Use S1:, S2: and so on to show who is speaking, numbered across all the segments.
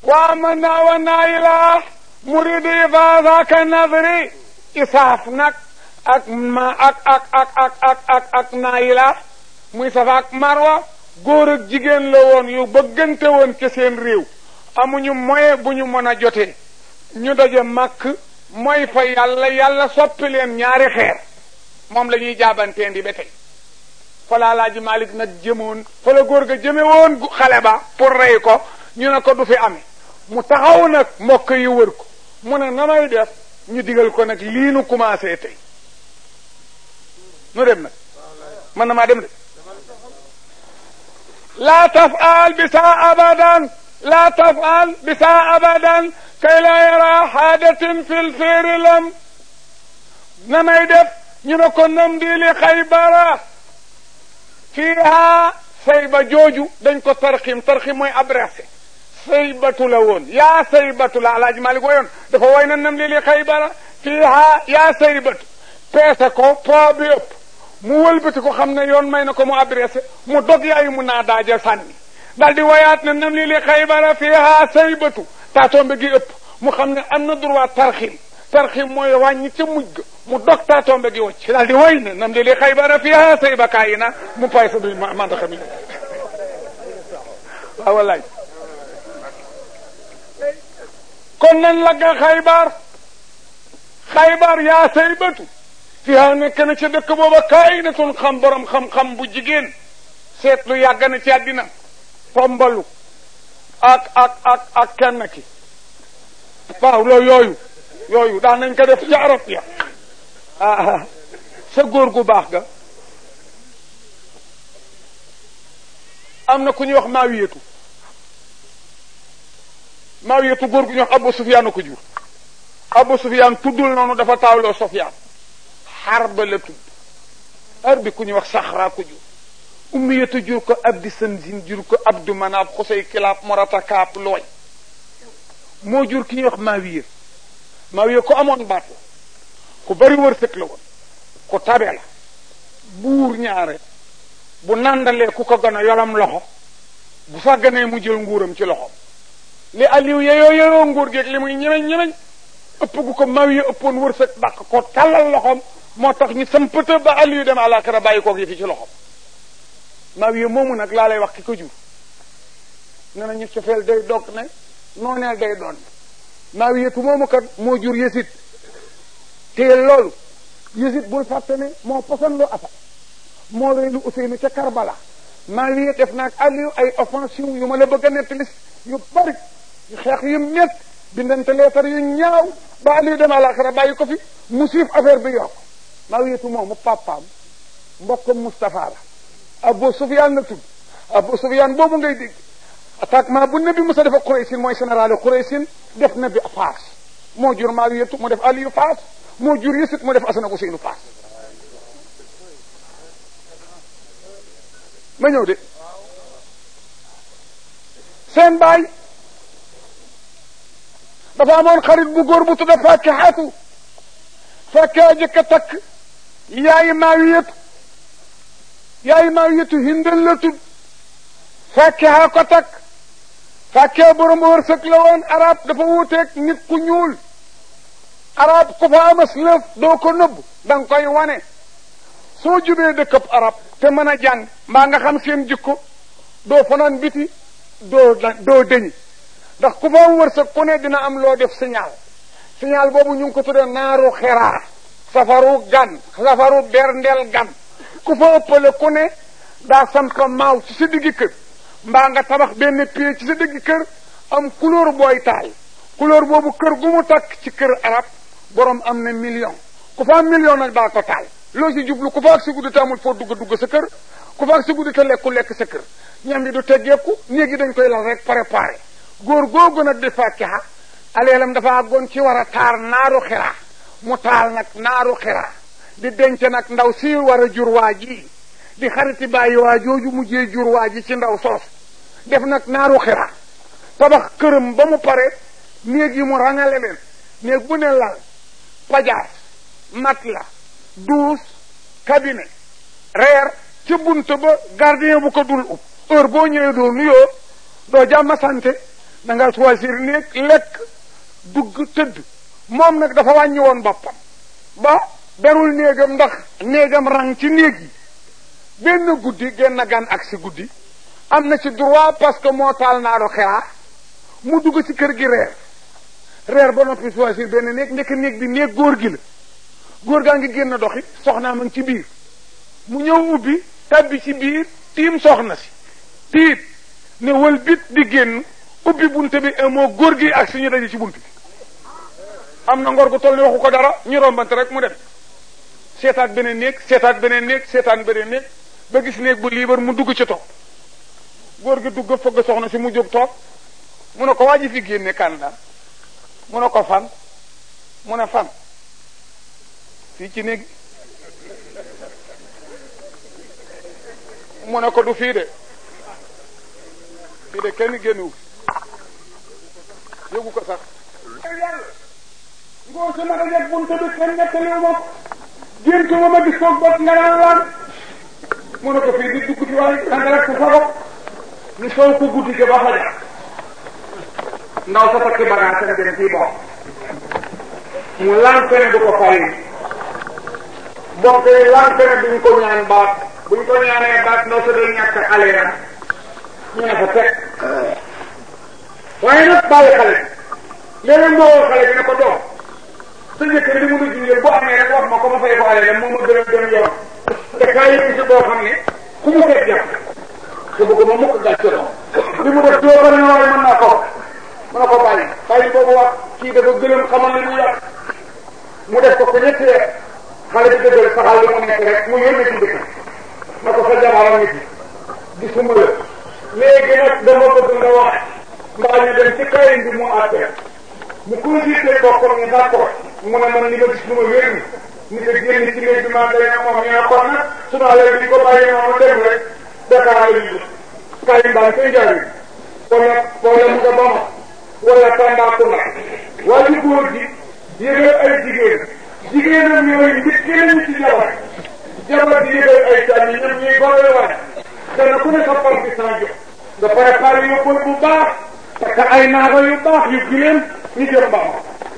S1: waa man naa wa naa ilaa muridi fa zaaka nadri isaaf nag ak ma ak ak ak ak ak ak ak naa ilaa muy safa ak marwa góor ak jigéen la woon yu bëggante woon ci seen réew amuñu moyen bu ñu mën a jotee ñu daje màkk mooy fa yàlla yàlla soppi leen ñaari xeer moom la ñuy jaabanteen di ba tey fa la Alaaji Malik nag jëmoon fa la góor ga jëme woon xale ba pour rey ko ñu ne ko du fi amee mu taxaw nag mbokk yi wër ko mu ne na may def ñu digal ko nag lii nu commencé tey nu dem nag mën na maa dem de laa tafal bisa abadan laa tafal bisa abadan kay la yara xaadatin fil féeri lam na may def ñu ne ko nam di li xaybara fiiha sayba jooju dañ ko tarxim tarxim mooy abrasé saybatu la woon yaa saybatu la alaaji Malik woyoon dafa woy na nam li li xaybara fiiha yaa saybatu peese ko poids bi ëpp mu wëlbati ko xam ne yoon may na ko mu abrasé mu dog yaayu mu naa daaja sànni dal di woyaat na nam li li xaybara fiiha saybatu taatombe gi ëpp mu xam ne am na droit tarxim tarxim mooy wàññi ca mujj ga mu dog taatombe gi wacc daal di woy na nam li li xaybara fiiha sayba kayi na mu pay sa bi mandaxa mi waaw wallaay kon nan lagga xaybar xaybar yaa saybatu fiiha nekk na ca dëkk booba kayi na tun xam borom xam-xam bu jigéen seetlu yàgg na ci àddina pombalu ak ak ak ak kenn ki waaw loolu yooyu yooyu daan nañ ko def ci arab ya ah sa góor gu baax ga am na ku ñuy wax maawiyatu maawiyatu góor gu ñuy wax Abu Sufyaan a ko jur Abu Sufyaan tuddul noonu dafa taawloo Sufyaan Harba la tudd Harbi ku ñuy wax Saxra ko jur ummiyatu jur ko Abdi Sanzin jur ko Abdu Manaaf Xusay Kilaab Morata Kaab looy moo jur ki ñuy wax Maawiya Maawiya ko amoon baat la ku bari wërsëg la woon ku tabe la buur ñaare bu nandalee ku ko gën a yolam loxo bu sàgganee mu jël nguuram ci loxom li Aliou yeyoo yeyoo nguur geeg li muy ñemeñ ñemeñ ëpp gu ko Maawiya ëppoon wërsëg dàq ko tàllal loxom moo tax ñu sampata ba Aliou dem àllaaxira bàyyi koog yi fi ci loxom Maawiya moomu nag laa lay wax ki ko jur ne na ñu cofeel day dog ne nooneel day doon Maawiyatu moomu kat moo jur Yësit te loolu Yësit bul fàtte ne moo poson lu Asan moo rey lu Useynu ca Karbala Maawiya def naag Aliou ay offensive yu ma la bëgg a nettali yu bari yu xeex yu mett bindante leetar yu ñaaw ba Aliou dem àlaxira bàyyi ko fi mu siif affaire bi yokk Maawiyatu moomu papaam mbokkam Moustapha la Abu Sufyaan la tudd Abu Sufyaan boobu ngay dégg attaquement bu nabi Musa def ak Quraysin mooy général Quraysin def nabi Faas moo jur Maawiyatu mu def Aliyu Faas moo jur Yësit mu def Asan ak Useynu Faas ma ñëw de seen baay dafa amoon xarit bu góor bu tudda Faakihatu Faakiha jëkk a takk yaayi Maawiyatu yaayi Maawiyatu Hindal la tudd Faakiha ko takk Faakiha borom wërsëg la woon arab dafa wuuteeg nit ku ñuul arab ku fa amas lëf doo ko nëbb da nga koy wane soo jubee dëkkab arab te mën a jàng mbaa nga xam seen jikko doo fanaan biti doo doo dëñi ndax ku fa wërsëg ku ne dina am loo def signal signal boobu ñu ngi ko tuddee naaru xeraa safaru gan safaru berndeel gan ku fa ëppale ku ne daa sampa maaw ci sa diggi kër mbaa nga tabax benn pied ci sa diggi kër am couleur booy taal couleur boobu kër gu mu takk ci kër arab borom am na million ku fa am million nag daa ko taal loo si jublu ku fa ak si guddi te amul foo dugg dugg sa kër ku fa ak si guddi te lekku lekk sa kër ñam bi du teggeeku néegi dañ koy lal rek préparé góor googu nag di fàkkiha aleelam dafa àggoon ci war a taar naaru xiraa mu taal nag naaru xiraa di denc nag ndaw si war a jur waa ji di xariti bàyyi waa jooju mujjee jur waa ji ci ndaw soos def nag naaru xiraa tabax këram ba mu pare néeg yi mu rangale leen néeg bu ne lal pajaas mat la douze cabinet reer ca bunt ba gardien bu ko dul ub heure boo ñëwee doo nuyoo doo jàmm sante da nga choisir néeg lekk dugg tëdd moom nag dafa wàññi woon boppam ba berul néegam ndax néegam rang ci néeg yi benn guddi genn gan ak si guddi am na ci droit parce que moo taal naaro xeraa mu dugg ci kër gi reer reer ba noppi choisir benn néeg ndekk néeg bi néeg góor gi la góor gaa ngi génn doxi soxnaa ma ngi ci biir mu ñëw ubbi tabbi ci biir tiim soxna si tiit ne wël bit di génn ubbi bunte bi moo góor gi ak suñu daje ci bunt bi am na ngor gu toll ni waxu ko dara ñu rombante rek mu dem seetaat beneen néeg seetaat beneen néeg seetaat beneen néeg ba gis néeg bu liibar mu dugg ci toog góor gi dugg fëgg soxna si mu jóg toog mu ne ko waa ji fi génne kan la mu ne ko fan mu ne fan fii ci néeg mu ne ko du fii de fii de kenn génnuwu yëgu ko sax ngoo si ma dajeg bunte bi kenn nettaliwu ma géntu ma ma gis koog bot nga naan laan mu ne ko fii di dugg ci waaye danga rek sa sabab ni soo ko guddi ga ba fajar ndaw sa takki bagage sa dem fii bokk mu lànk ne du ko fay bokk yi lànk ne duñ ko ñaan baat buñ ko ñaanee baat ndaw sa day ñàkk aleeram ñu ne fa teg waaye nag bàyyi xale léeg-léeg moo woo xale bi ne ko doom sa njëkkër li mu nu junjël bu amee rek wax ma ko ma fay ko aleeram moo ma gën a gën yoon te kaay yi si boo xam ne ku mu fekk jàpp te bëgg ma mukk gàcce doom li mu def doo bari waaye mën naa ko mën na ko bàyyi bàyyi boobu wax kii dafa gëlëm xamal li mu yàq mu def ko ko ñetti weer xale bi dëggal saxal li mu nekk rek mu yónni ci dëkk na ko sa jabaram nit gisuma la léegi nag dama bëgg nga wax mbaa ñu dem ci kayin bi mu àttee mu consulté boppam ne d'accord mu ne man li ma gis lu ma wér ni ni ko génn ci néeg bi maa day na moom ñu ne kon nag sunu alal bi ko bàyyi noonu dem rek Dakar la ñu kayin baa koy jaay wala wala mu nga bama wala Tambacounda waa ji góor gi yëgal ay jigéen jigéenam yooyu nit keneen ci jabar jabar di yëgal ay càmm yi ñoom ñuy góor waay dana ku ne sa par bi sans jox nga préparé yóbbal bu baax parce que ay naaga yu baax yu gileem ñu jëm baax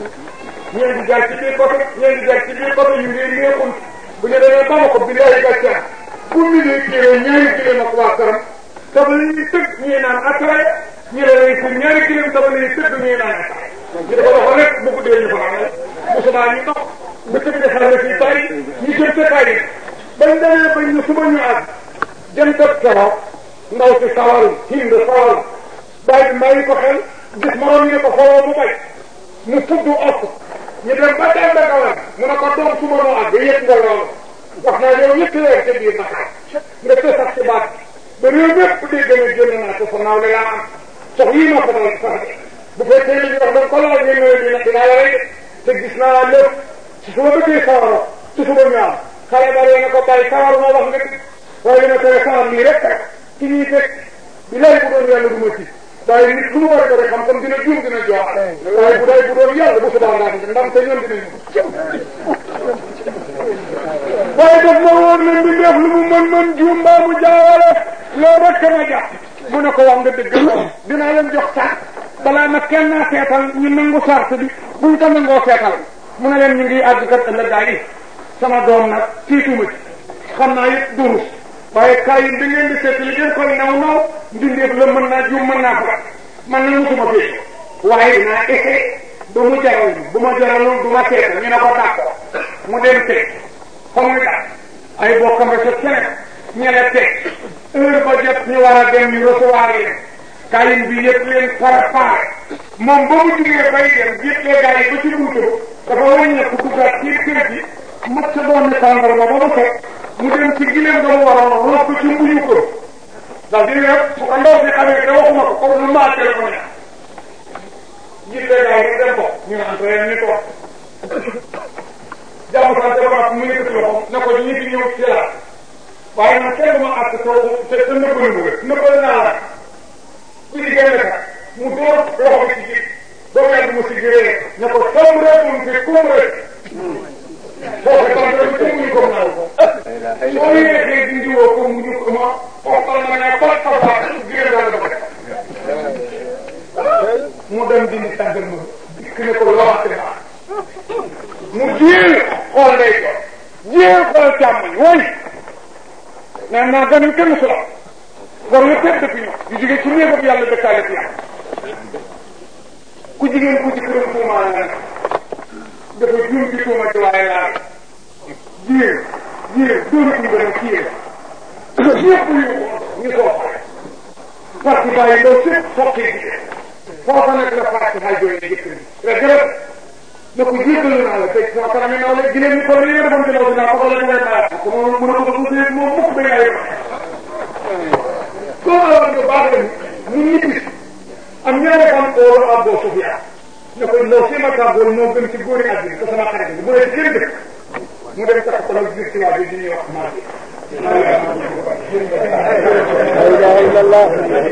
S1: ñeen di jaar ci biir côté ñeen di jaar ci biir côté ñu ngi neexul bu ñu demee bama ko bi ay gàcce bu mi dee kilo ñaari kilo ak waa këram dafa la ñuy tëgg ñuy naan ataaya ñu ne lay pour ñaari kilo dafa la ñuy tëgg ñuy naan ataaya ñu dafa doxal rek bu guddee ñu fanaan bu subaa ñu dox ba tëgg defar na fi bari ñu jëm ca kaay bañ demee bañ ñu suba ñu àgg jëm tëb keroog ndaw si sawaru hind sawaru bàyyi bàyyi ko xel gis moroom ñu ne ko xooloo mu bay mu fudd off ñu dem ba dem ba kawar mu ne ko doom suba noo àgg yëpp nga loolu wax naa yow ñetti weer ca biir Dakar nga te sax ci baat ba réew mépp dégg na génn naa ko sa naaw la yaa am sox yii ma ko dal sax bu fekkee li ñu wax dañ ko laal ñu ne dina dinaa la rey te gis naa lépp su su ma bëggee sawaro su suba ñu am xale ba na ko bàyyi sawar moo wax nga dëgg waaye dina tere sawar nii rek rek ci ñuy teg bi lay bu doon yàlla du ma ci waaye nit lu mu war a def xam comme dina juum dina jox waaye bu day bu doon yàlla bu subaa ndaa ndam te ñoom dinañ waaye daf ma woon ne bi def lu mu mën mën juum mbaa mu jaawale loolu rek ma jàpp mu ne ko wax nga dëgg dinaa leen jox sax balaa nag kenn naa seetal ñu nangu sart bi buñ ko nangoo seetal mu ne leen ñu ngi àgg kat ëllëg gaa yi sama doom nag tiituma ci xam naa it durus waaye kaay yi da ngeen di seet li ngeen koy naw naw mbindeef la mën naa juum mën naa ko man na musuma fi waaye dinaa essayé bu mu jaral bu ma jaralul du ma seetal ñu ne ko d'accord mu dem teg fa muy daal ay bokkam rek keneen ñene teg heure ba jot ñu war a dem ñu recevoir leen kayin bi yëpp leen préparé moom ba mu jugee bay dem yëppee gaa yi ba ci buntu dafa wàññeeku duggaat ci kër gi mat sa doon ne tàndarma ba mu fekk mu dem ci gileem nga mu waroon roof ko ci mbuñu ko ndax di rek su ko ndaw si xamee te waxuma ko comme lu maa téléphone yëppee gaa yi dem ko ñu naan reen ni ko jàmm sant ba mu yëkkati loxo ne ko ñu ngi ñëw ci la waaye nag kenn du ma àtt soo te te nëbbal mu gën nëbbal naa la ku ci génn ka mu door loxo bi ci ji ba mu yàgg mu si giree ne ko sam reetum fi kum rek foofu tam rek ci muñu ko naaw ko soo yéexee dindi woo ko mu ñu ma xool na ne ko fa fa giree daal dafa nee naa gan yu kenn solo war yu tedd fi ñu yu jóge ci néegam yàlla dëkkaale fi yàlla ku jigéen ku ci këram tuumaa nga dafa juum ci tuuma ci waaye laal jiir jiir dóori kuy gën a kiyee ñëpp yu ñu soo pare parce que bàyyi ndaw sépp soqi jigéen foofa nag la fàtte xay jooy ne jëkkër bi rek rek ne ko jéggalu naa la tey sama kanam yi naw la gileem ñu toll nii defoon ci ndaw dinaa ko la ngay bàyyi ko moom mën a ko ko dee moom mukk ba yaay ko la war nga baax la mu ñibbi am ñaare fan oolu Abu Sufyaan ne ko ndaw si ma tàggool moo gën ci góori àddina te sama xarit bi mu ne ci kër dëkk mu dem takk ko nag gis ci waa bi di ñuy wax maa bi la ilaha illallah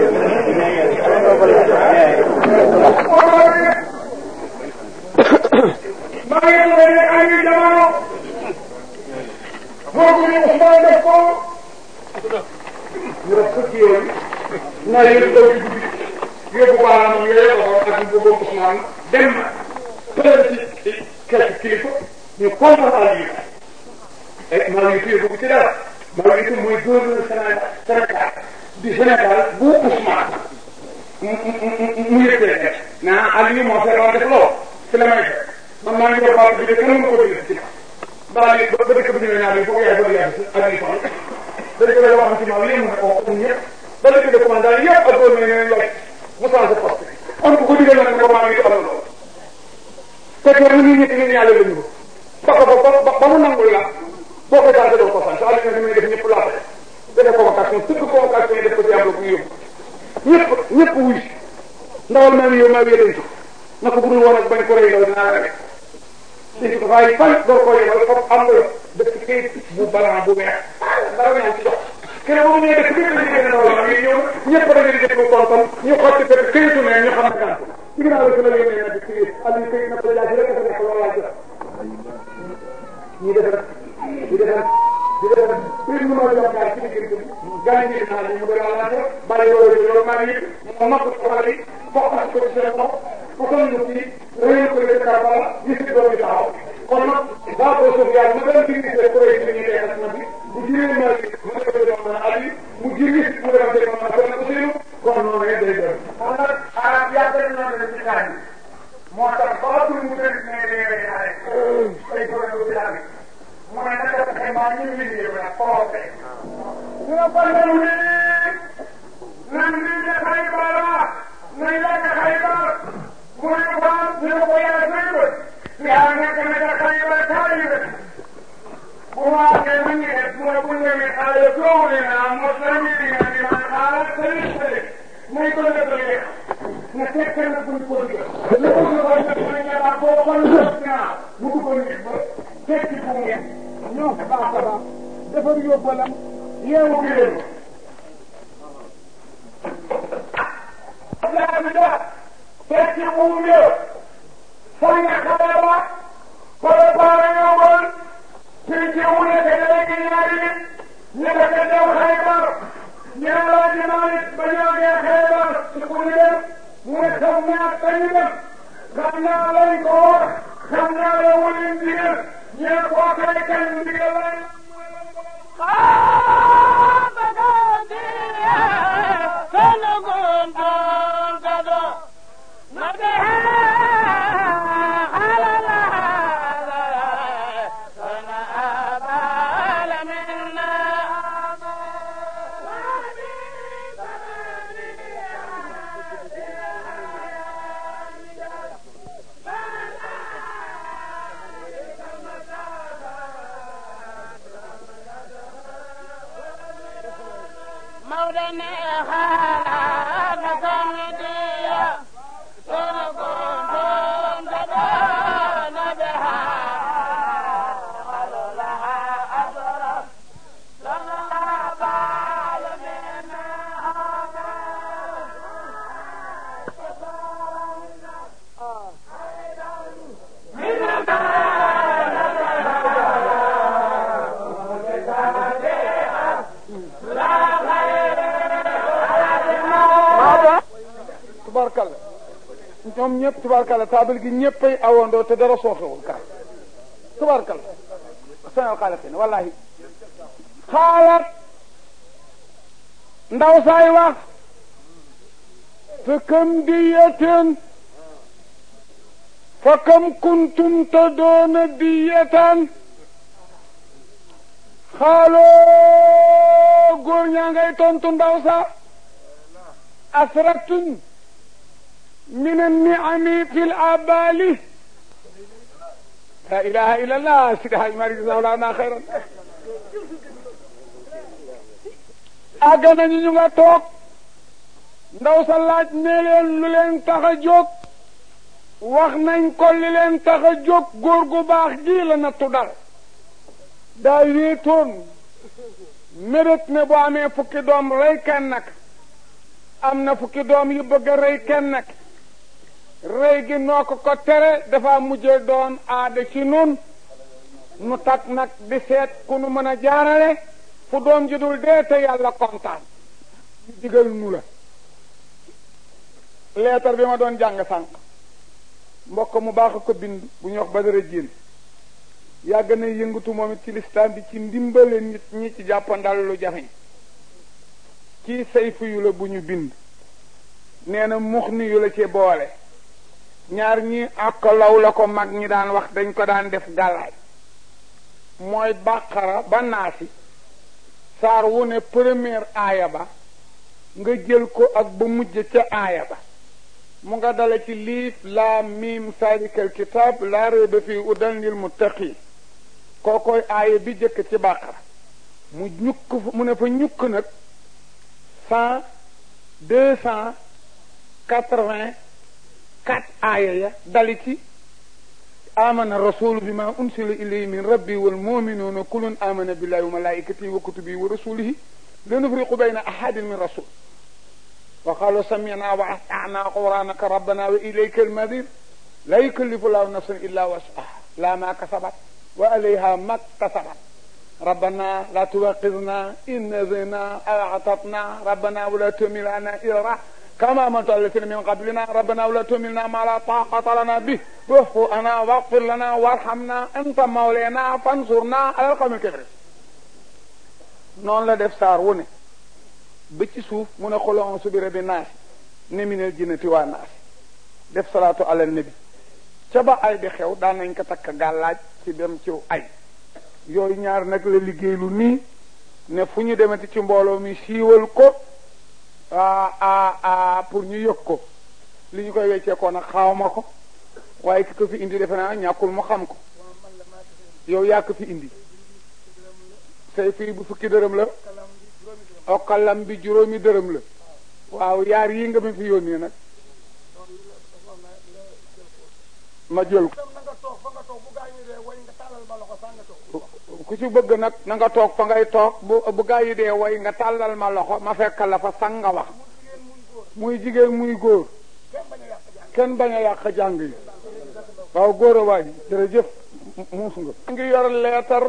S1: maa ngi tuddee ne ay jamono foogu ni Ousmane def ko ñu def fukki yooyu naa yëpp daw ci guddi yóbbu baaraam yooyu ko ak bu boobu Ousmane dem pële ci quelque kilifa ñu contre Aliou et maa ngi tuye bëgg ci dara maa ngi tuye mooy gouverneur Sénégal du Sénégal bu Ousmane mu yëkkee nekk naa Aliou moo feebar def loo ci la may fekk man maa ngi doon baal bi de kenn mënu ko bind ci baal yi ba ba dëkk bi ñëwee ñaar yi foofu yaay bëgg yàgg si Aliou Fall ba dëkk bi wax ci maam yéen mu ne ko ñun ñëpp ba dëkk de commandant yëpp ak góor ñi ngeen laaj mu changé poste on ko ko digal nag ne ko maa ngi doxal loolu fekk na ñu ñetti ñun yàlla lañu ko ba ba ba mu nangul la boo ko changé doo ko sant Aliou ne muy def ñëpp laata defee convocation tëgg convocation yi def ko ci am bu yóbbu ñëpp ñëpp wuy ndawal maa ngi yow maa ngi leen na ko budul woon ak bañ ko rey loolu dinaa la rek léegi dafay fan door koo yemal foofu am nga dëkk kayit bu balan bu weex dara ñaan ci jox keneen boobu ñëwee dëkk bi ñu génne loolu la ñuy ñëw ñëpp dañuy di déglu tontam ñu xotti fekk kayitu ne ñu xam ne gànt ci ginnaaw la la yónnee na di ci Aliou kayit na ko jaasi rek dafa nekk loolu laa jot ñi def rek ñi def rek di def rek prix nu ma jox gaal ci diggante bi gaañ ñi naa ñu mu doon laajte bàyyi loolu loolu maa ngi mu napp ko xale yi foqas ko ci seen loxo ko kon ñu ci réew ko le Karbala gis doomi taxaw kon nag daa ko suuf yàlla ma doon digg see ko rek ñu teex na bi bu jiree ma bi mu ne ko doon mën a ali mu jiri mu dem te mën a ko ko seenu kon noonu rek day dem kon nag arab yàgg na noonu ci kaay moo tax ba tul mu tëdd ne day rey xale ay ko do ci abi mu ne naka fexe maa ñu liggéey ba proté ñu ne ko ñu ni nan li de xaybara nañ lekk xaybar mu ne ko ñu ne ko yaa sëy ba yaa nekk na ca xaybar taali ba bu waatee ma ngi def mu ne bu ñëwee xaale soow ne naa mos la ñu dina di man xaala sëli sëli muy ko def lekk na fekk na buñ ko digal li ko ñu koy def na ñaar boo kon def naa mu duggoon nit ba fekk bu ngeen ñoo baax a baax defar yóbbalam yeewu gi leen Abdoulaye fekk buum ya sang xale ba préparé nga woon ci ci mu nekk léegi ñaari nit ñu def dem Xaybar ñu ne laa di Malik ba ñoo gee Xaybar ci ku ñu dem mu ne xam naa kañu dem xam naa lañ ko wax xam naa la wulin ndigal ñu ne koo kay kañ ndigal lañ ñoom ñëpp tubaarkalla taabal gi ñëppay awandoo te dara sooxewul kaay tubaarkalla sanal xaalaqin wallahi xaalat ndaw saay wax fa kam diyaten fa kam kuntum te doona diyatan xaaloo góor ñaa ngay tontu ndaw sa asratun min anniami fi l abali la ilaha illa allah sidi haj mari sawlana xayran àgg nañu ñu nga toog ndaw sa laaj ne leen lu leen tax a jóg wax nañ ko li leen tax a jóg góor gu baax gi la nattu dal daa wéetoon mérét ne bu amee fukki doom rey kenn nag am na fukki doom yu bëgg a rey kenn nag rey gi noo ko ko tere dafa mujje doon aada ci nun nu tak nag di seet ku nu mën a jaarale fu doom ji dul dee te yàlla kontaan ñu digal nu la leetar bi ma doon jàng sànq mbokk mu baax a ko bind bu ñuy wax Badara Jéen yàgg na yëngatu moom it ci lislaam bi ci ndimbale nit ñi ci jàppandal lu jafeñ ci sayfu yu la bu ñu bind nee na mux ni yu la ci boole ñaar ñi ak law la ko mag ñi daan wax dañ ko daan def gàllaaj mooy bàqara ba naasi saar wu ne première aaya ba nga jël ko ak ba mujj ca aaya ba mu nga dala ci liif laa miim salikal kitaab laa rayba fii udan lil muttaqin kookoy aaya bi jëkk ci bàqara mu ñukk mu ne fa ñukk nag cent deux cent quatre-vingt quatre aaya ya dali ci amana rasulu bi ma unsila ilayhi min rabbi wal muminuuna kulun amana billahi wa malaikatihi wa kutubihi wa rasulihi la nufriqu bayna ahadin min rasul wa qalu samina wa atana quranaka rabbana wa ilayka almadir la yukallifu llahu nafsan illa wasaha la ma kasabat wa alayha ma ktasabat ربنا لا تؤاخذنا إن نسينا أو أعطتنا ربنا ولا تحمل علينا إصرا كما عملت على الذين من قبلنا ربنا ولا تحملنا ما لا طاقة لنا به واعف عنا واغفر لنا وارحمنا أنت مولانا فانصرنا على القوم الكافرين noonu la def saar wu ne ba ci suuf mu ne xulon su bi rabi naasi ne minel jinnati waa naasi def salaatu ala nabi ca ba ay di xew daan nañ ko takk gàllaaj ci dem ciw ay yooyu ñaar nag la liggéey lu nii ne fu ñu demati ci mbooloo mi siiwal ko a a a pour ñu yëg ko li ñu koy weccee ko nag xawma ko waaye ki ko fi indi defe naa ñàkkul mu xam ko yow yaa ko fi indi say fii bu fukki dërëm la okkalam bi juróomi dërëm la waaw yaar yi nga ma fi yónnee nag ma jël ko ku ci bëgg nag na nga toog fa ngay toog bu bu gaa yi dee woy nga tàllal ma loxo ma fekk la fa sang nga wax muy jigéen muy góor kenn bañ a yàq jàng yi waaw góor a waay jërëjëf muus nga ngi yor leetar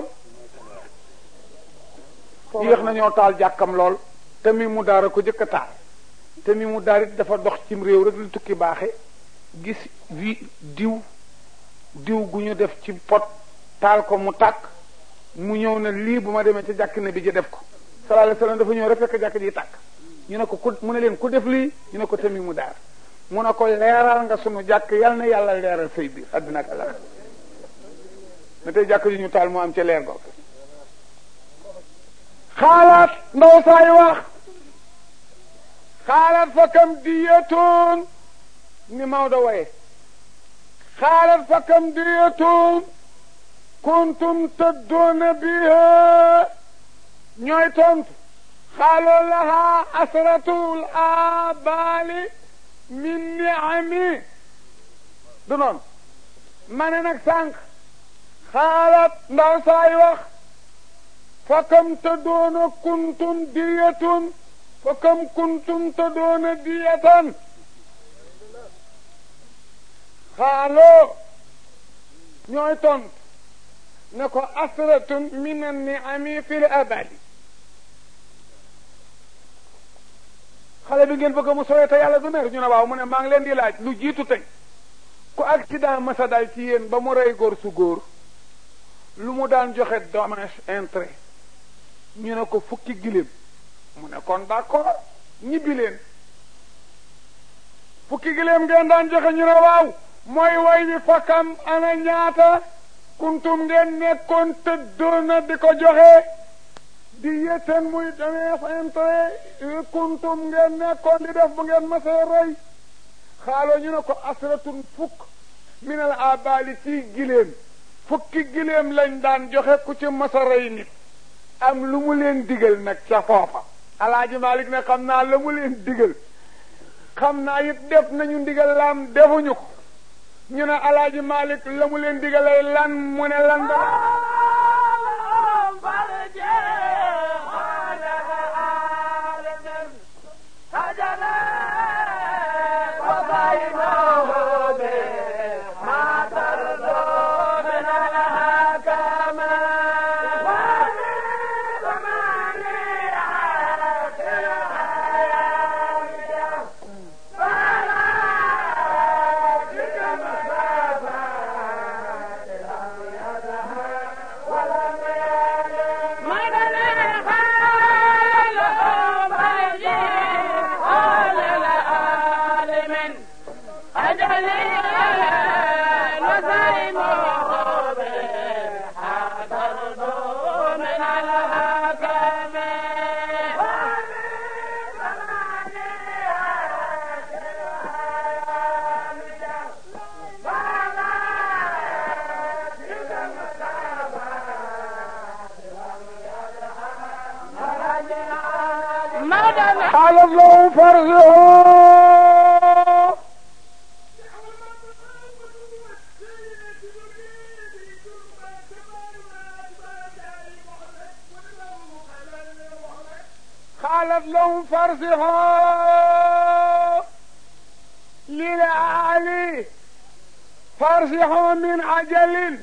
S1: yéex nañoo taal jàkkam lool te mi mu daara ko jëkk a taal te mi mu daar it dafa dox cim réew rek lu tukki baaxe gis wi diw diw gu ñu def ci pot taal ko mu tàkk mu ñëw na lii bu ma demee ca jàkk ne bi ji def ko sallallahu alayhi wasallam dafa ñëw rek fekk jàkk ji tàkk ñu ne ko ku mu ne leen ku def lii ñu ne ko tamit mu daar mu ne ko leeral nga sunu jàkk yal na yàlla leeral say biir àddina ak àllax na tey jàkk ji ñu taal mu am ca leer googu xaalaat ndaw saay wax xaalaat fa kam diyatoon ni Maodo waye xaalaat fa kam diyatoon kuntum tëddoona biha ñooy tontu xaaloo laha asratul abali min niami du noonu ma ne nag sànq xaalat ndaw saay wax fa kam tëddoona kuntum diyatun fa kam kuntum tëddoona diyatan xaaloo ñooy tontu ne ko asratun min an-ni'ami fil abadi xale bi ngeen bëgg mu sooyee te yàlla du mer ñu ne waaw mu ne maa ngi leen di laaj lu jiitu tey ku accident masa dal ci yéen ba mu rey góor su góor lu mu daan joxe dommage intérêt ñu ne ko fukki giléem mu ne kon d'accord ñibbi leen fukki gileem ngeen daan joxe ñu ne waaw mooy way wi fakkam ana ñaata kuntum ngeen nekkoon tëddoona di ko joxe di yétten muy demee intérêt kuntum ngeen nekkoon di def bu ngeen masee rey xaaloo ñu ne ko asratun fukk minal abali ci gileem fukki gileem lañ daan joxe ku ci masa rey nit am lu mu leen digal nag ca foofa alaaji Malik ne xam naa la mu leen digal xam naa it def nañu ndigal laam defuñu ko ñu ne alaaji Malik la mu leen digalay lan mu ne lan da xaalat lahu farsuhu قالت لهم فارسحوا للعالي فارسحوا من عجل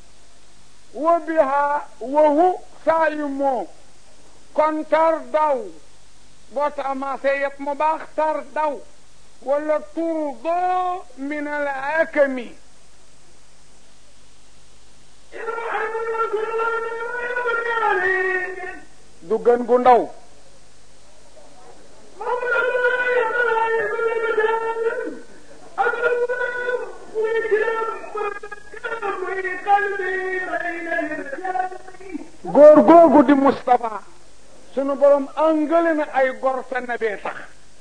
S1: وبها وهو صائم كن ترضوا بطعما سيط مباخ ترضوا ولا ترضوا من الأكم du gën gu ndaw góor googu di Moustapha sunu borom angale na ay gor sa nabee tax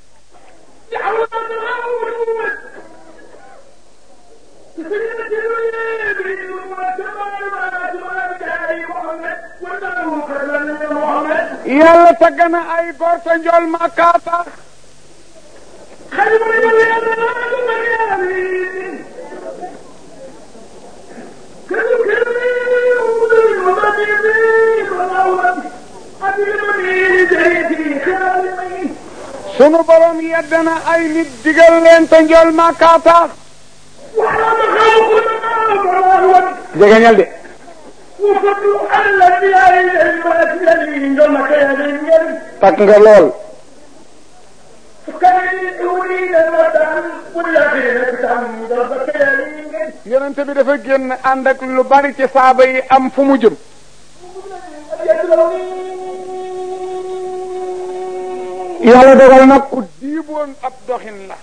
S1: yàlla tagg na ay gor sa njool Makka tax sunu borom yedd na ay nit digal leen te njool Makka tax jegeñal de takk nga lool yonente bi dafa génn ànd ak lu bari ci saaba yi am fu mu jëm yàlla dogal nag ku diiboon ab doxin la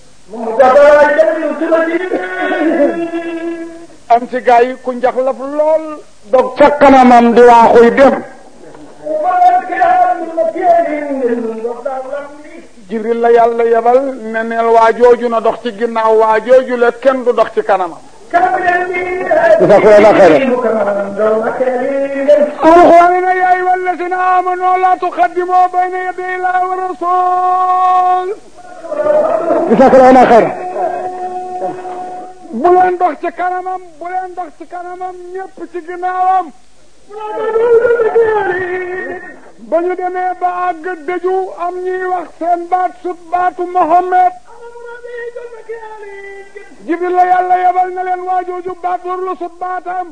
S1: am ci gaa yi ku njaxlaf lool dog ca kanamam di waaxuy dem jibril la yàlla yebal ne neel waa jooju na dox ci ginnaaw waa jooju la kenn du dox ci kanamam alxuraan ne yaa ayyuha allazina amanu la tuqaddimu bayna yaday illahi wa rasul jazakallahu xayran bu leen dox ci kanamam bu leen dox ci kanamam ñépp ci ginnaawam ba ñu demee ba àgg dëju am ñuy wax seen baat sut baatu Mohammed jibril la yàlla yebal na leen waajooju baat war lu sut baatam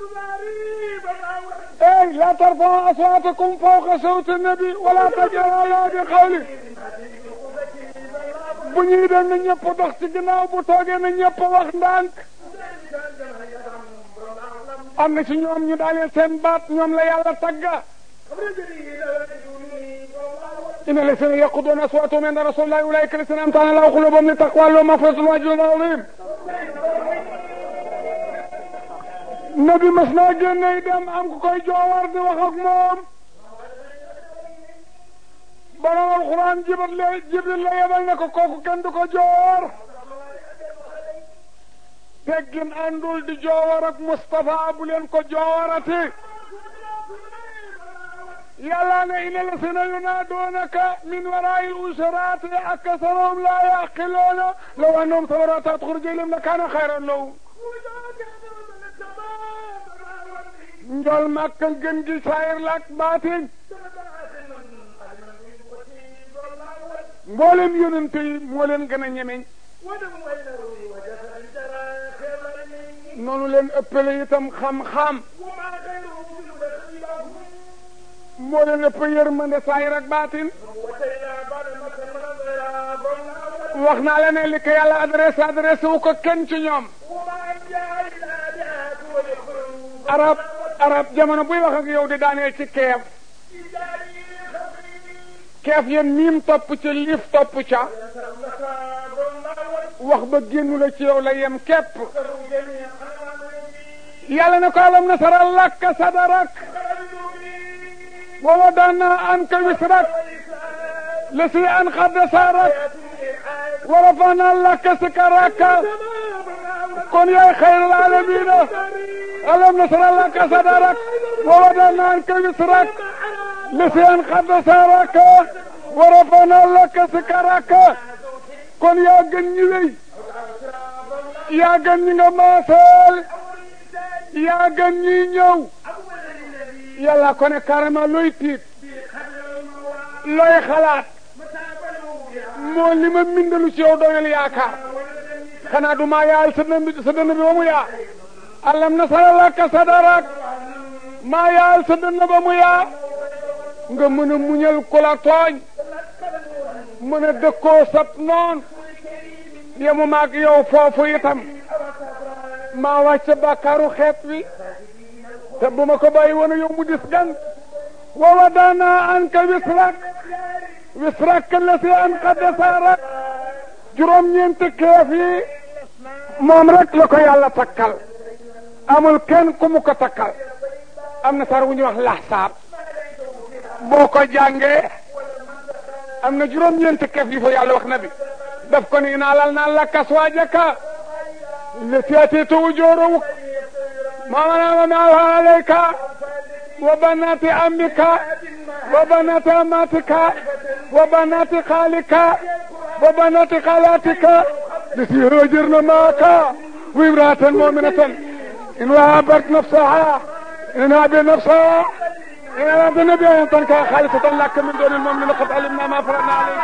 S1: ey la tarfa'u aswaatakum fawqa sawti nabi wala tajharu lahu bi qawli bu ñuy dem na ñëpp dox ci ginnaaw bu toogee na ñëpp wax ndànk am na ci ñoom ñu daaneel seen baat ñoom la yàlla tagga إن الذين يقضون أصواتهم عند رسول الله أولئك الذين أمتعنا الله قلوبهم للتقوى لهم مغفرة وأجر عظيم nabi mas naa génne dem am ku koy joowar di wax ak moom borom alxuraan jibril la jibril la yebal ne ko kooku kenn du ko joowar teggin àndul di joowar ak Moustapha bu leen ko joowarati yàlla ne inna lasina yunaadoonaka min waraa'il usaraati aksaruhum laa yaqiluuna law annahum sabaru hattaa taxruja ilayhim lakaana xayran lahum njol màkkal gën gi saayir lak baatin mboolem yonent yi moo leen gën a ñemeñ noonu leen ëppale itam xam-xam moo leen ëpp yërmande saayir ak baatin wax naa la ne li ko yàlla adressé adressé wu ko kenn ci ñoom arab arab jamono buy wax ak yow di daaneel ci keef keef yéen miim topp ca liif topp ca wax ba génnu la ci yow la yem képp yàlla ne ko alam nasara laka sadarak wa wadana anka wisrak lasi an xadda sarak wa rafana laka sikaraka kon yaay xayrul alamina alam nasara laka sadarak wa wadana anka wisrak lasi an xadda saraka wa rafana laka sikaraka kon yaa gën ñi wéy yaa gën ñi nga maaseel yaa gën ñi ñëw yàlla ko ne carrément looy tiit looy xalaat moo li ma mindalu ci yow doyal yaakaar xanaa du maa yaal sa dënn sa dënn bi ba mu yaa alam nasara laka sadarak maa yaal sa dënn ba mu yaa nga mën a muñal ku la tooñ mën a dëkkoo sab noon yemu maag yow foofu itam maa wàcc bàkkaaru xeet wi te bu ma ko bàyyi woon yow mu dis gan wa wadana anka wisrak wisrak la si an qaddasarak juróom-ñeenti keef yi moom rek la ko yàlla takkal amul kenn ku mu ko takkal am na sar wu ñuy wax laxsaab boo ko jàngee am na juróom-ñeenti keef yi fa yàlla wax na bi daf ko ni naa lal naa lakka aswaajaka التي أتيت وجورك ما منام معها عليك وبنات عمك وبنات أماتك وبنات خالك وبنات خالاتك التي هاجرن معك وامرأة مؤمنة إن وهبت نفسها إن هاب نفسها إن أراد النبي أن تنكى خالصة لك من دون المؤمن لقد علمنا ما فرضنا عليك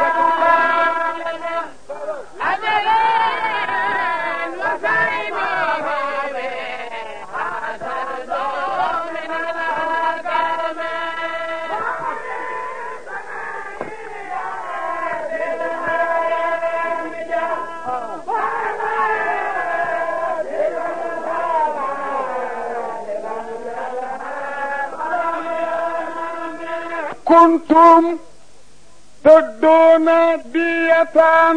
S1: كنتم تدون دية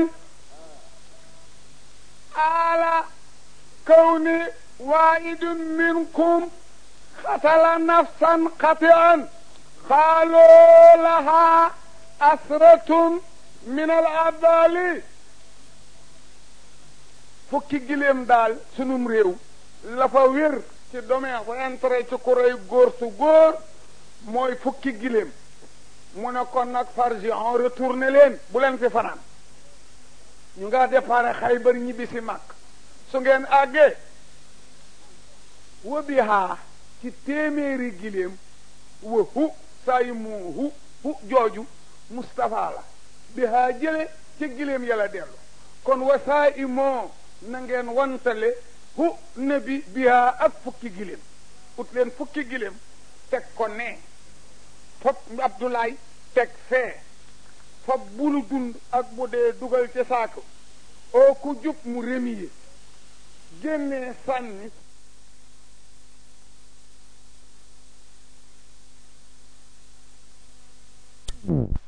S1: على كون واحد منكم قتل نفسا قطعا قالوا لها أسرة من العبال fukki gileem daal sunum réew la fa wér ci domaine fa intérêt ci ku rey góor su góor mooy fukki gileem mu ne kon nag fargi en retourné leen bu leen fi fanaan ñu nga déparé Xaybar ñibbi si mag su ngeen àggee wa bihaa ci téeméeri gileem wa hu saa yu mu hu hu jooju Moustapha la bihaa jële ca gileem yàlla dellu kon wa saa i moo na ngeen wantale hu nabi bihaa ak fukki gileem ut leen fukki gileem teg ko nee fop Abdoulaye teg fee fop bulu dund ak bu dee dugal ca saako oo ku jub mu remiye génnee sànni
S2: Mm.